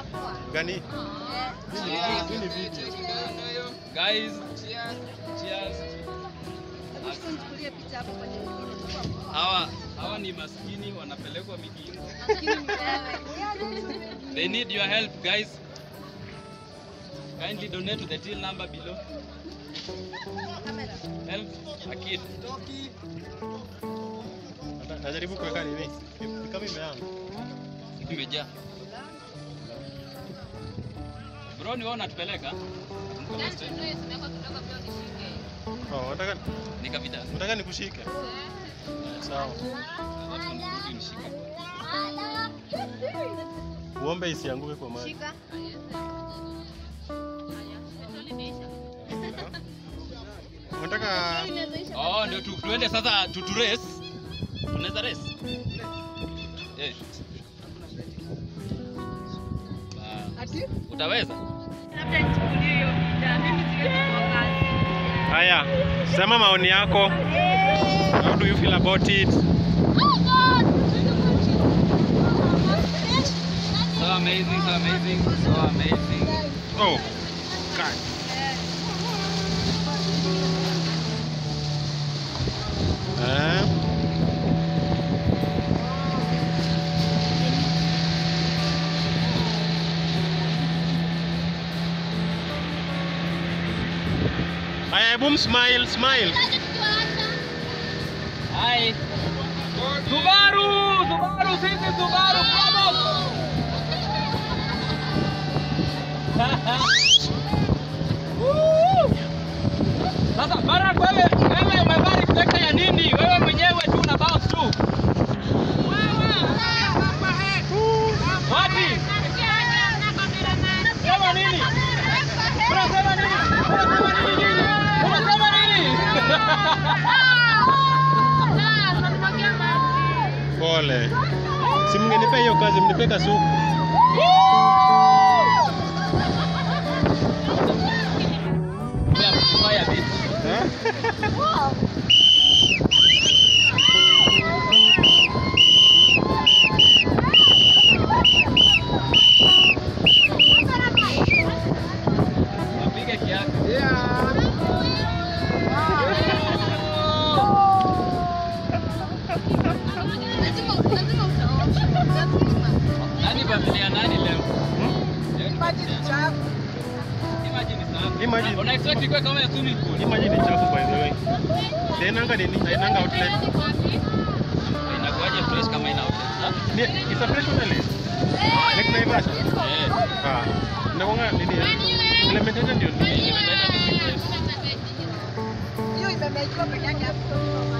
Gani? Hii ni video. Guys, cheers. Nichukulie picha hapo kwenye Hawa hawa ni maskini wanapelekwa mijini. Maskini ni wewe. They need your help, guys. Kindly donate to the till number below. Kamera. Help a kid. Nata- Najaribu kuweka nini? Ni kama imeanza. Imejaa. Bro, ni wewe unatupeleka? Mko straight. Oh, nataka Nika vida. nataka nikushike. Sawa. Watu wanarudi nishike. Uombe isianguke kwa maji. Shika. Unataka Oh, ndio tu, tuende sasa tu, tu race. Tunaweza race? Eh. Ah, Ati? Utaweza? Labda nichukulie hiyo picha. Mimi siwezi kuangalia. Haya, sema maoni yako. How do you feel about it? So amazing, so amazing, so amazing. Oh. God. Eh? Haya, hebu smile, smile. Hi. Subaru, Subaru, sisi Subaru, vamos. Woo! Sasa Barak, wewe wewe umevaa reflector ya nini? Wewe mwenyewe tu una bounce tu. Wapi? Sema nini? Unasema nini? Unasema nini nyinyi? Unasema nini? Pole. Si mngenipa hiyo kazi, mnipe kasuku. Fire bit. Eh? Wapige kiasi. Nani familia nani leo? Leo ni familia nani? Imagine sana. Imagine. Una expect ikuwe kama ya swimming pool. Imagine ni chafu by the way. Hainanga nini? Hainanga outlet. Inakuwaje fresh kama ina outlet? ha? Ni it's a fresh outlet. Like Naivasha. Eh. Ah. Inakuanga nini? Element yote ndio nini? Nimeenda ni fresh. Hiyo imemekiwa peke yake hapo.